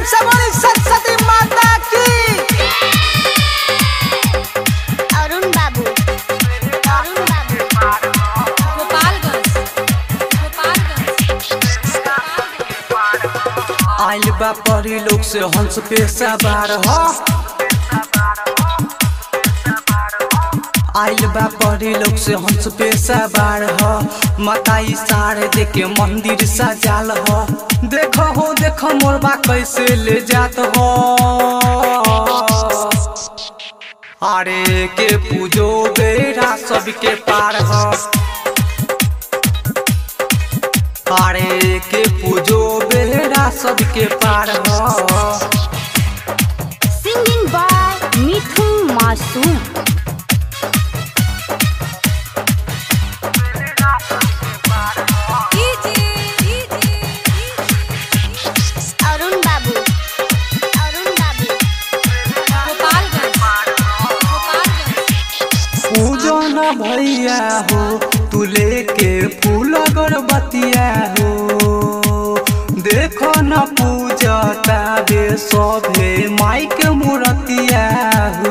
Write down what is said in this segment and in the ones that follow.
से बोली सरस्वती माता की अरुण बाबू अरुण बाबू गोपालगंज गोपालगंज आइल बा परी लोग से हंस पे सवार हो आइल बा परी लोग से हंस पे सवार हो माता इशारे देके मंदिर सजाल हो देखो हो देखो मोरबा कैसे ले जात हो अरे के पूजो बेरा सबके पार हो अरे के पूजो बेरा सबके पार हो सिंगिंग बाय मिथुन मासूम अरुण बाबू अरुण बाबू गोपालगंज गोपालगंज पूजन भैया हो तू लेके फूल अगरबत्तिया हो देखो न पूजता बे सभे माई के मूर्तिया हो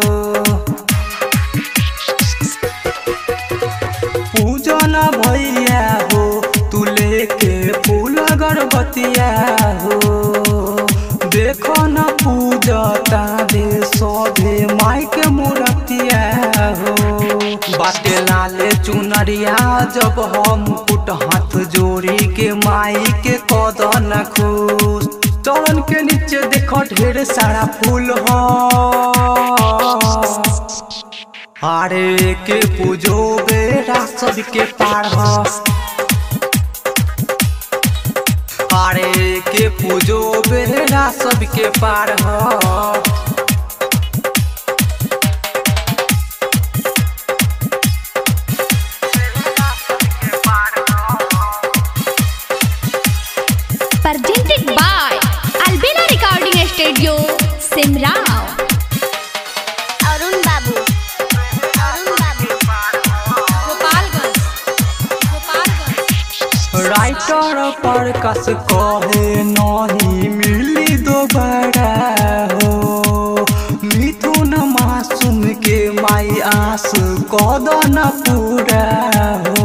पूजन भैया हो तू लेके फूल अगरबत्तिया हो देखो न पूजता दे सभे माई के मूर्तिया हो बाटे लाले चुनरिया जब हम कुट हाथ जोड़ी के माई के कदन खुश चरण के नीचे देखो ढेर सारा फूल हो अरे के पूजो बेरा सबके पार हो अरे के पूजो बेरा सबके पार हो presented by Albina Recording Studio, Simrao. Arun बाबू अरुण बाबू गोपालगंज गोपालगंज राइटर पर कस कहे नहीं मिली दोबारा हो मिथुन मासूम के माई आस कदन पूरा हो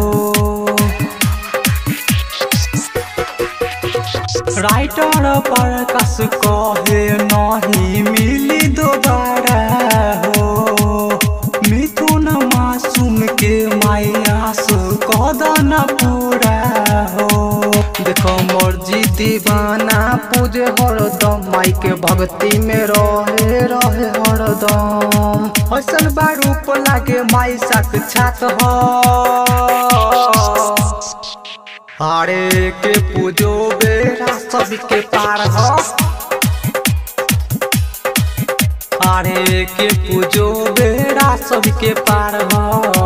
राइटर पर कस कहे नहीं मिली दोबारा हो मिथुन मासूम के माई आस कदन पूरा हो देखो मर्जी दीवाना पूजे हरदम माई के भक्ति में रहे रहे हरदम ऐसन बारूप लागे माई साक्षात हो अरे के पूजो बेरा सबके पार हो अरे के पूजो बेरा सबके पार हो